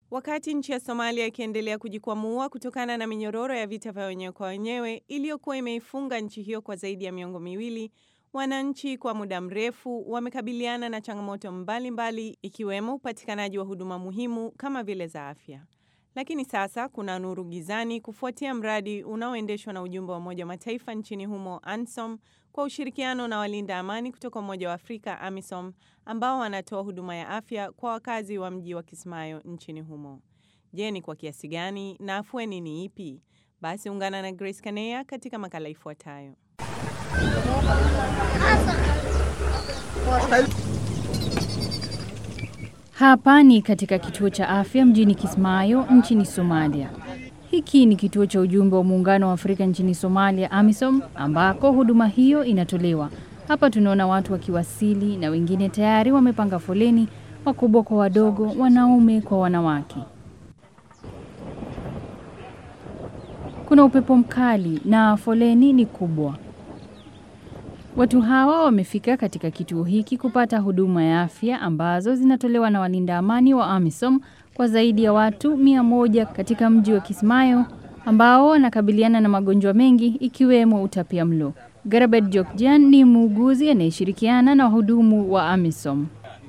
Wakati nchi ya Somalia ikiendelea kujikwamua kutokana na minyororo ya vita vya wenyewe kwa wenyewe iliyokuwa imeifunga nchi hiyo kwa zaidi ya miongo miwili, wananchi kwa muda mrefu wamekabiliana na changamoto mbalimbali mbali, ikiwemo upatikanaji wa huduma muhimu kama vile za afya. Lakini sasa kuna nuru gizani kufuatia mradi unaoendeshwa na ujumbe wa Umoja wa Mataifa nchini humo ANSOM kwa ushirikiano na walinda amani kutoka Umoja wa Afrika AMISOM ambao wanatoa huduma ya afya kwa wakazi wa mji wa Kismayo nchini humo. Je, ni kwa kiasi gani na afueni ni ipi? Basi ungana na Grace Kanea katika makala ifuatayo. Hapa ni katika kituo cha afya mjini Kismayo nchini Somalia. Hiki ni kituo cha ujumbe wa muungano wa Afrika nchini Somalia, AMISOM, ambako huduma hiyo inatolewa. Hapa tunaona watu wakiwasili na wengine tayari wamepanga foleni, wakubwa kwa wadogo, wanaume kwa wanawake. Kuna upepo mkali na foleni ni kubwa. Watu hawa wamefika katika kituo hiki kupata huduma ya afya ambazo zinatolewa na walinda amani wa AMISOM kwa zaidi ya watu mia moja katika mji wa Kismayo ambao wanakabiliana na magonjwa mengi ikiwemo utapia mlo. Garabet Jokjan ni muuguzi anayeshirikiana na wahudumu wa AMISOM.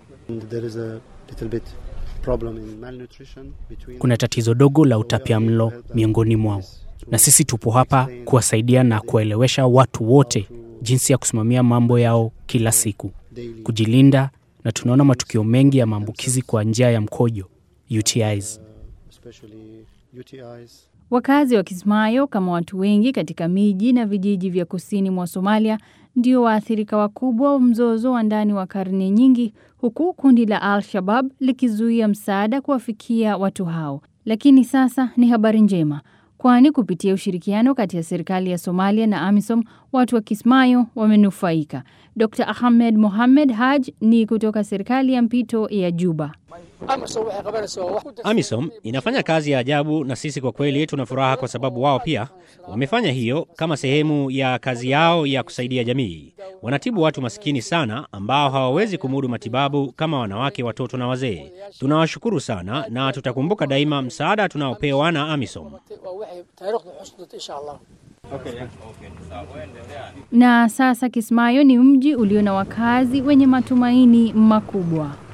Kuna tatizo dogo la utapia mlo miongoni mwao, na sisi tupo hapa kuwasaidia na kuwaelewesha watu wote jinsi ya kusimamia mambo yao kila siku, kujilinda, na tunaona matukio mengi ya maambukizi kwa njia ya mkojo UTIs. Wakazi wa Kismayo kama watu wengi katika miji na vijiji vya kusini mwa Somalia ndio waathirika wakubwa wa mzozo wa ndani wa karne nyingi, huku kundi la Al-Shabab likizuia msaada kuwafikia watu hao. Lakini sasa ni habari njema kwani kupitia ushirikiano kati ya serikali ya Somalia na AMISOM watu wa Kismayo wamenufaika. Dr Ahmed Mohamed Haj ni kutoka serikali ya mpito ya Juba. AMISOM inafanya kazi ya ajabu, na sisi kwa kweli tuna furaha kwa sababu wao pia wamefanya hiyo kama sehemu ya kazi yao ya kusaidia jamii. Wanatibu watu masikini sana ambao hawawezi kumudu matibabu kama wanawake, watoto na wazee. Tunawashukuru sana na tutakumbuka daima msaada tunaopewa na AMISOM. Na sasa Kismayo ni mji ulio na wakazi wenye matumaini makubwa.